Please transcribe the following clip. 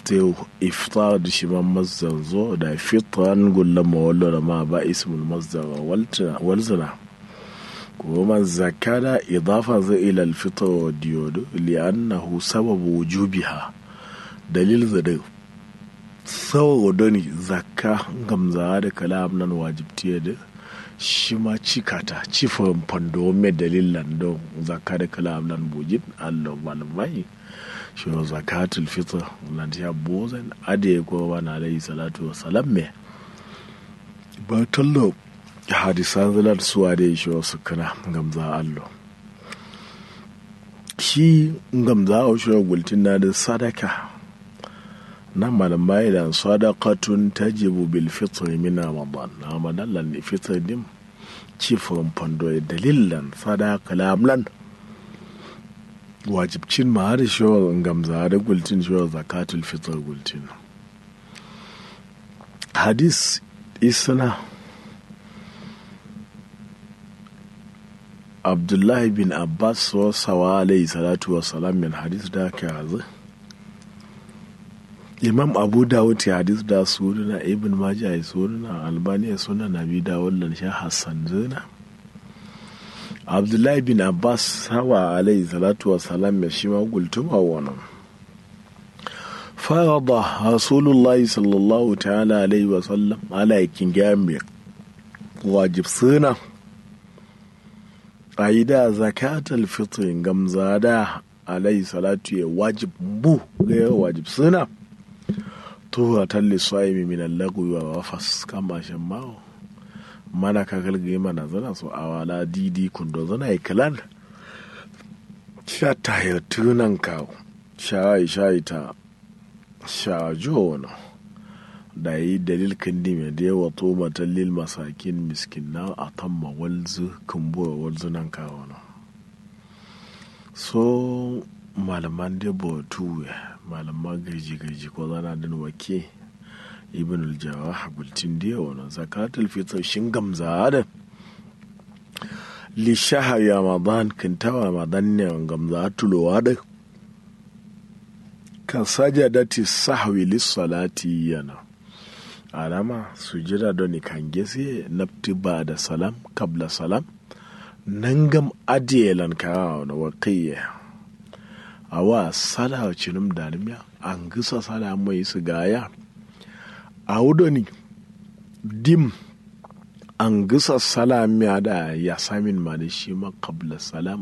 te iftar da shi man mazdar zo da fitran gulla mawallo da ma ba ismul mazdar walzina kuma zakada idafa zai ila alfitar wa diyodo li'annahu sababu wujubiha dalil zade saboda ne zakka gamza da kalam nan wajibtiya da shi ma cikata cifin fando mai dalilan don zakka da kalam nan bujin allah malamai shi wa zakatul fitr nan ta bozan ade ko ba na alayhi salatu wa salam me ba tallo hadisan zalar suwa da shi wasu kana gamza allo shi gamza a shi gultin na da sadaka na malamai da sadaqatun tajibu bil fitr min ramadan na madallan fitr din cifin fando dalilan sadaka lamlan wajibcin ma har shawar gamza da gultin shawar zakatul fitr gultin hadis isna abdullahi bin abbas wa sawa alayhi salatu wa salam min hadis da ka hazu imam abu dawud ya hadis da sunana ibn majah ya sunana albani ya sunana nabi dawud lan sha hassan zina abdullahi bin abbas hawa alayhi salatu wa salam ya shi ma gultuma wannan farada rasulullahi sallallahu ta'ala alayhi wa sallam ala yakin gami wajib suna a yi da zakatul fitr gamza da alayhi salatu ya wajib bu ga wajib suna tuwa talli sa'imi min al-lagwi wa wafas kama shan mawo mana ka galgaye mana zana so awala didi kundo zana yi kalan sha ta tunan kawo sha sha ta sha jono da yi dalil kandi mai da yawa to matallil masakin miskin na a tamma walzu kumbuwa walzu nan kawo no so malaman da tuwe malaman gaji gaji ko zana din wake ibn al-jawah bultin da yawa na zakatul fitr shin gamza da li shahar ramadan kintawa ramadan ne gamza tulowa da kan sajadati sahwi lis-salati yana alama sujira don kan gese nafti ba da salam kabla salam nan gam adiyelan kawo na wakiyya a wa sada cinum danimiya an gisa sada mai su gaya a wudoni dim an gisa salamiya da ya samin ma da shi ma kabla salam